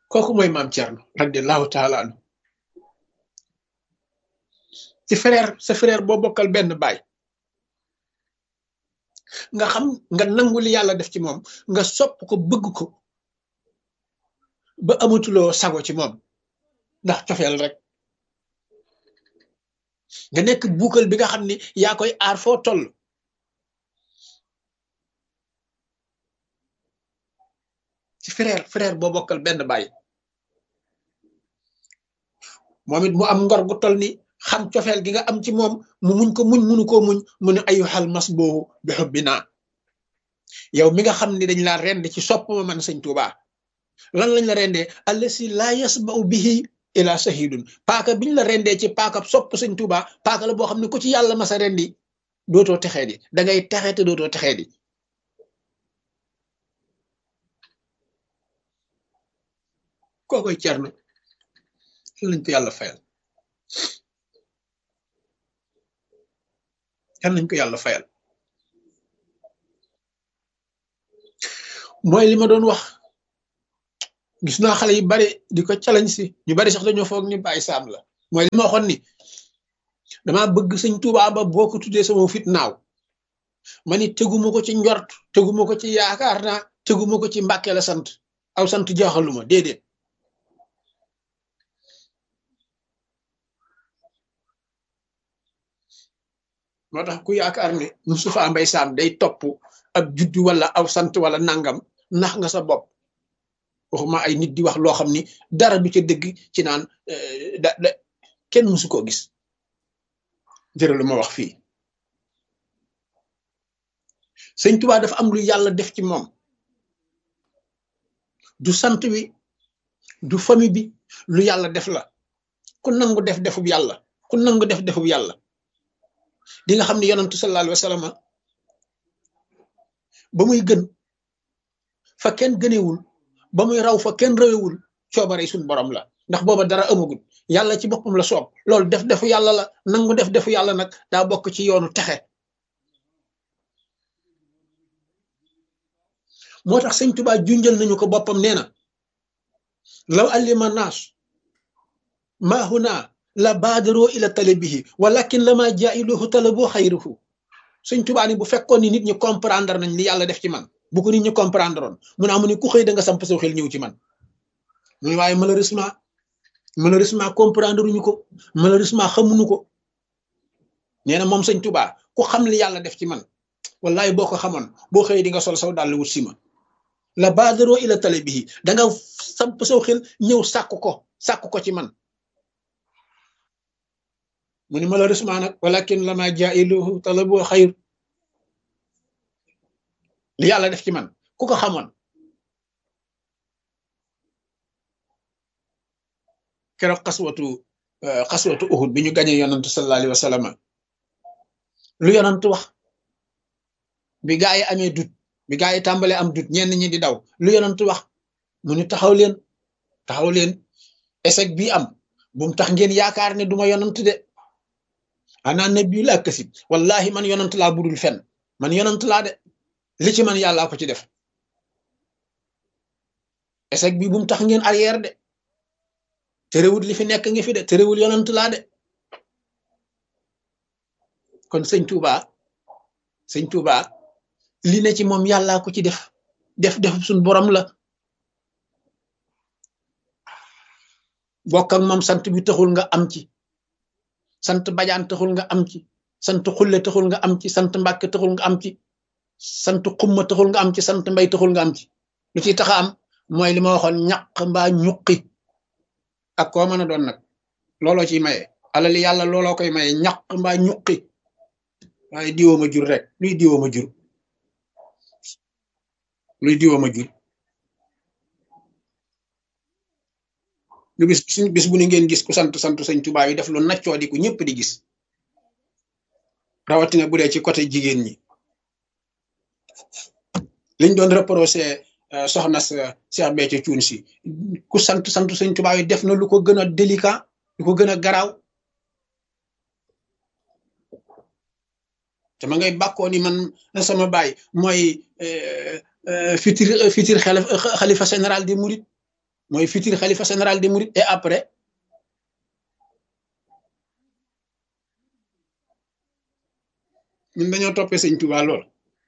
kooku mooy maam Thierno radiallahu taala anu ci frère sa frère boo bokkal benn baay nga xam nga nangu li yàlla def ci moom nga sopp ko bëgg ko ba amatuloo sago ci moom ndax cofeel rek nga nekk buukal bi nga xam ni yaa koy aar foo toll ci frère frère boo bokkal benn baay moom it mu am ngor gu toll ni xam cofeel gi nga am ci moom mu muñ ko muñ munu koo muñ mu ne ayu xal mas boobu bi xubbi naa yow mi nga xam ni dañ laa rend ci sopp ma man sëñ Tuuba lan lañ la rendee allasi laa yasbau bihi ila sahidun paaka biñ la rendee ci paaka sopp sëñ Tuuba paaka la boo xam ne ku ci yàlla masa rendi dootoo texee di da ngay texe te dootoo texee di kookoy cerno lañ ko yàlla fayal kan nañ ko yàlla fayal mooy li ma doon wax gis naa xale yu bari di ko challenge si ñu bari sax dañoo foog ni bàyyi saam la mooy li ma waxoon ni dama bëgg sëñ Tuubaa ba boo ko tuddee sama fit naaw ma ni teguma ko ci njort teguma ko ci yaakaar naa teguma ko ci mbàkke la sant aw sant jaaxaluma déedéet moo tax ku yaakaar ne Moustapha Mbaye Sam day topp ab juddu wala aw sant wala nangam nax nga sa bopp waxuma ay nit di wax loo xam ni dara du ca dëgg ci naan da da kenn mësu koo gis jërë lu ma wax fii sëñ Tuubaa dafa am lu yàlla def ci moom du sant wi du famille bi lu yàlla def la ku nangu def defub yàlla ku nangu def defub yàlla di nga xam ne yonantu sallallahu alayhi wa sallam ba muy gën fa kenn gënewul ba muy raw fa kenn rawewul coobare suñ borom la ndax booba dara amagul yàlla ci boppam la soob loolu def defu yàlla la nangu def defu yàlla nag daa bokk ci yoonu texe moo tax sëñ Tuubaa junjal nañu ko boppam nee na law allima naas maa huna la baadaroo ila talabihi walakin la maa jaa'iluhu talaboo xayruhu sëñ Tuubaa ni bu fekkoon ni nit ñi comprendre nañ li yàlla def ci man bu ko nit ñi comprendre oon mu ne amu ni ku xëy da nga samp saw xel ñëw ci man mu ne waaye malheureusement malheureusement comprendre uñu ko malheureusement xamuñu ko nee na moom sëñ Tuubaa ku xam li yàlla def ci man wallahi boo ko xamoon boo xëy di nga sol saw dàll wut si ma la baadaroo ila talabihi da nga samp saw xel ñëw sàkk ko sàkk ko ci man mu ni malheureusement nag walakin lama jailuhu talabu xayr li yàlla def ci man ku ko xamoon keroog xaswatu xaswatu uhud bi ñu gañee yonantu sallallahu alayhi wa sallam lu yonantu wax bi gaa yi amee dut bi gaa yi tàmbalee am dut ñenn ñi di daw lu yonantu wax mu ni taxaw leen taxaw leen échec bii am bu mu tax ngeen yaakaar ne duma yonant de ana nabi laa kasib wallahi man yonant laa budul fen man yonant laa de li ci man yàllaa ko ci def échec bi bu mu tax ngeen arrière de terewul li fi nekk ngi fi de terewul yonant laa de kon sëñ Touba sëñ Touba li ne ci moom yàllaa ko ci def def def suñ borom la bokk ak moom sant bi taxul nga am ci sant bajaan taxul nga am ci sant xulle taxul nga am ci sant mbàkke taxul nga am ci sant xumma taxul nga am ci sant mbay taxul nga am ci lu ciy taxa am mooy li ma waxoon ñaq mbaa ñuqi ak koo mën a doon nag looloo ciy maye alali yàlla looloo koy maye ñaq mbaa ñuqi waaye diwoo ma jur rek luy diwoo ma jur luy diwoo ma jur lu bis suñ bis bu ni ngeen gis ku sant sant sëñ Tuubaa yi def lu naccoo di ku ñëpp di gis rawatina bu dee ci côté jigéen ñi liñ doon reproché soxna sa Cheikh Béthio Thioune si ku sant sant sëñ Tuubaa yi def na lu ko gën a délicat lu ko gën a garaaw te ma ngay bàkkoo ni man sama baay mooy futur futur xalifa général des mourides mooy futur xalifa général des mourides et après ñun dañoo toppee sëñ Tuubaa lool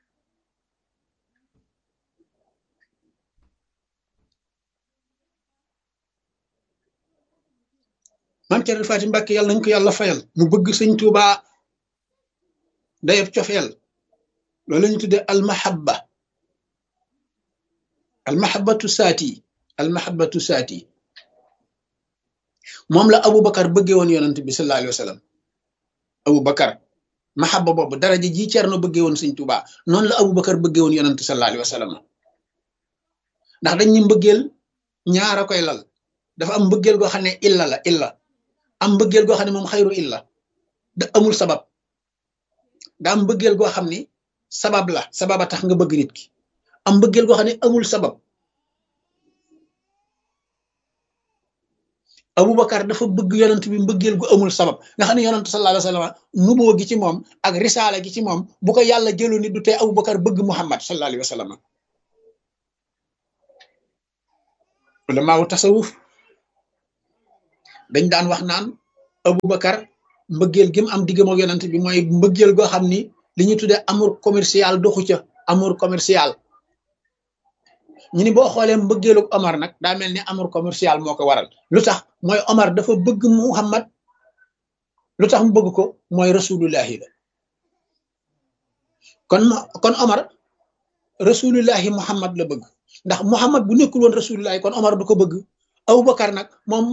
maam Cerno Faati Mbàkke yàlla nañ ko yàlla fayal mu bëgg sëñ Tuubaa dayab cofeel loolu la ñu tuddee almahabba almahabbatu saati almahabbatu saati moom la Aboubacar bëggee woon yonent bi sallallahu alayhi wa sallam Aboubacar mahabba boobu daraja ji Cerno bëggee woon sëñ Tuubaa noonu la Aboubacar bëggee woon yonent sallallahu alayhi wa sallam ndax dañ ñu mbëggeel ñaara koy lal dafa am mbëggeel goo xam ne illa la illa am mbëggeel goo xam ne moom xayru illa da amul sabab da am mbëggeel goo xam ni sabab la sababa tax nga bëgg nit ki am mbëggeel goo xam ne amul sabab Aboubacar dafa bëgg yonent bi mbëggeel gu amul sabab nga xam ne yonent sallallahu alayhi wa sallam nuboo gi ci moom ak risaala gi ci moom bu ko yàlla jëloon ni du tee Aboubacar bëgg Muhammad sallallahu alayhi wa sallam ulamaawu tasawuf dañ daan wax naan Aboubacar mbëggeel gi mu am diggam ak yonent bi mooy mbëggeel goo xam ni li ñuy tuddee amour commercial doxu ca amour commercial ñu ni boo xoolee mbëggeelu Omar nag daa mel ni amour commercial moo ko waral lu tax mooy Omar dafa bëgg Muhammad lu tax mu bëgg ko mooy rasulullahi la kon kon Omar rasulullahi Muhammad la bëgg ndax Muhammad bu nekkul woon rasulullahi kon Omar du ko bëgg Aboubacar nag moom